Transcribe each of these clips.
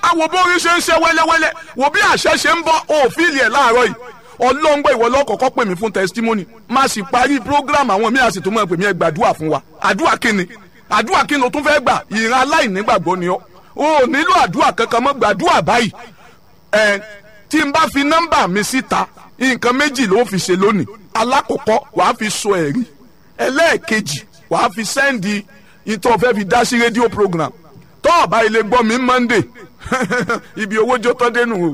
máa wo bórí ṣe ń ṣe wẹ́lẹ́wẹ́lẹ́ wo bí àṣẹ ṣe ń bọ́ òfìlì ẹ̀ láàárọ̀ yìí ọlọ́ngbọ́ ìwọ lọ́kọ̀ọ́kọ́ pè mí fún testimony má sì parí program àwọn míì àsìtò mọ́ pè mí ẹ gbàdúrà fún wa àdúrà kíni àdúrà kíni o tún fẹ́ gbà ìran aláìnígbàgbọ́ ni ọ́ o ò nílò àdúrà kankan mọ́ gbàdúrà báyìí ẹ tí n bá fi nọ́mbà mi síta nǹkan méjì ló fi ṣe lónìí alákọ̀ọ́kọ́ wàá fi sọ ẹ̀rí ẹlẹ́ẹ̀kejì wàá fi sẹ́ndì ìtọ́ fẹ́ fi dá sí rédíò program tọ́ ọ̀bá ilé gbọ́ mi monday ibi owó jó tọ́ dénú o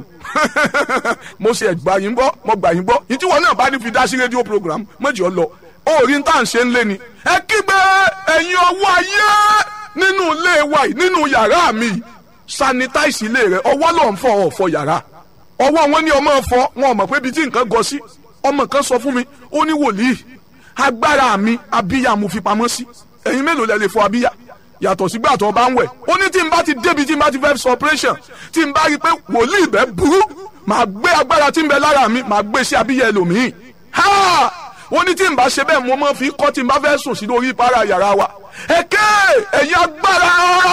mo ṣe gbà yín gbọ́ mo gbà yín gbọ́ yìí tí wọn náà bá ní fi dá sí rédíò program méjì ọ lọ orí ń tà ń ṣe ń lé ni ẹ kígbe ẹ̀yin ọwọ́ ayé nínú ilé wa yìí nínú yàrá mi sanitize ilé rẹ ọwọ́ ló ń fọ ọ̀fọ̀ yàrá ọwọ́ wọn ní ọmọ fọ wọn ò mọ̀ pé ibi tí nǹkan gọ sí ọmọ kan sọ fún mi ó ní wòlíì agbára mi abíyá mo fi pamọ́ sí ẹ̀yin mélòó lẹ lè fọ abíyá yàtọ̀ sígbà tó bá ń wẹ̀ ó ní tí n bá ti débi tí n bá ti fẹ́ sọ operation tí n bá rí i pé wòlíì bẹ́ẹ̀ burú màá gbé agbára tí n bẹ lára mi màá gbé sí abíyá ẹlòmíì ha ó ní tí n bá ṣe bẹ́ẹ̀ mo máa fi kọ́ tí n bá fẹ́ sùn sí lórí ìpara yàrá wa ẹ̀kẹ́ ẹ̀yin agbára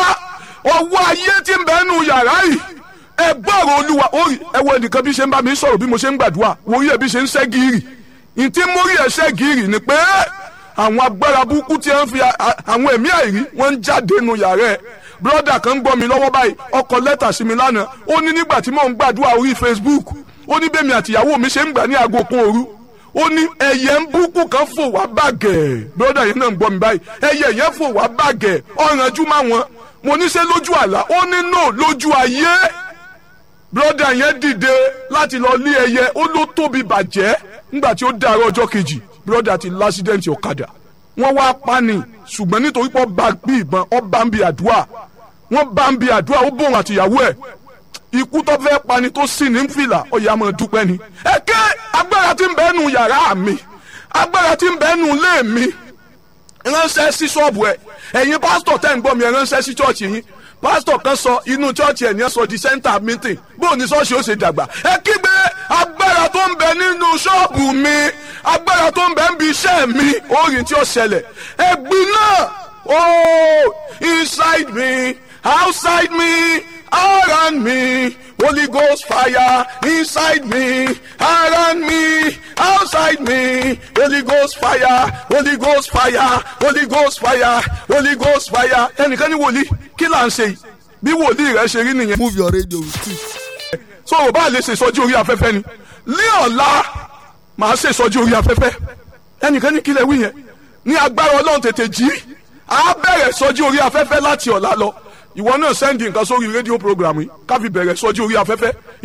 ọwọ́ ayé tí n bẹ nù yàrá yìí ẹ gbọ́rọ̀ olúwa orí ẹ wo ẹnìkan bí ṣe ń bá mi sọ̀rọ̀ bí mo ṣe ń gbàdúrà wòrí ẹ bí ṣe ń ṣẹ́ gírì ntí mórí ẹ ṣẹ́ gírì ni pé àwọn agbára burúkú tí wọ́n fi àwọn ẹ̀mí àìrí wọ́n ń jáde nù yàrá ẹ̀ brọ́dà kan ń gbọ́ mi lọ́wọ́ báyìí ọkọ̀ lẹ́tà sí mi lánàá ó ní nígbà tí mò ń gbàdúrà orí Facebook ó ní bẹ́ẹ̀ mi àtìyàwó mi ṣe ń gbà ní aago kan òru ó ní ẹyẹ ń burúkú kan fò wá bàgẹ́ brọ́dà yẹn náà ń gbọ́ mi báyìí ẹyẹ yẹn fò wá bàgẹ́ ọ̀rànjú má wọn mo ní ṣe lójú àlá ó ní no lójú ayé brọ́dà yẹn dìde láti lọ lé ẹyẹ ó ló tóbi bàjẹ́ nígbà tí ó dàrọ ọjọ́ kejì brọ́dà ti lásídẹ̀ǹtì ọ̀kadà wọ́n wá pani ṣùgbọ́n nítorí pé ọba bí ìbọn ọba ń bi àdúrà wọ́n bá ń bi àdúrà ó bòun àtìyàwó ẹ̀ ikú tó fẹ́ pani tó sì ní fìlà ọ̀yà máa dúpẹ́ ni. ẹ̀kẹ́ agbára tí ń bẹ nù yàrá mi agbára tí ń bẹ nù ilé mi ránṣẹ́ sí ṣọ́ọ̀bù ẹ̀ ẹ̀yin pásítọ̀ tẹ́ ń gbọ́ mi ẹ̀ ránṣẹ́ sí ṣọ́ọ̀ṣì yín pásítọ̀ kan sọ inú chọ́ọ̀chì ẹ̀ ní ẹ̀ sọ di center meeting bóun ní ṣọ́ọ̀ṣì ó ṣe dàgbà ẹ kígbe agbára tó ń bẹ nínú ṣọ́ọ̀bù mi agbára tó ń bẹ ń bi iṣẹ́ mi orin tí ó ṣẹlẹ̀ ẹ̀gbin náà oh inside me outside me around me Holy Ghost fire inside me around me outside me Holy Ghost fire Holy Ghost fire Holy Ghost fire Holy Ghost fire ẹnìkan ní wòlíì kí là ń ṣe yìí bí wòlíì rẹ ṣe rí nìyẹn. move your radio with it. so ò bá lè ṣe ìsọjí orí afẹ́fẹ́ ni ní ọ̀la màá ṣe ìsọjí orí afẹ́fẹ́ ẹnìkan ní kílẹ̀ wí yẹn ní agbára ọlọ́run tètè jí á bẹ̀rẹ̀ ìsọjí orí afẹ́fẹ́ láti ọ̀la lọ ìwọ náà sẹ́ndì nǹkan sórí rédíò program yìí ká fi bẹ̀rẹ̀ ìsọjí orí afẹ́fẹ́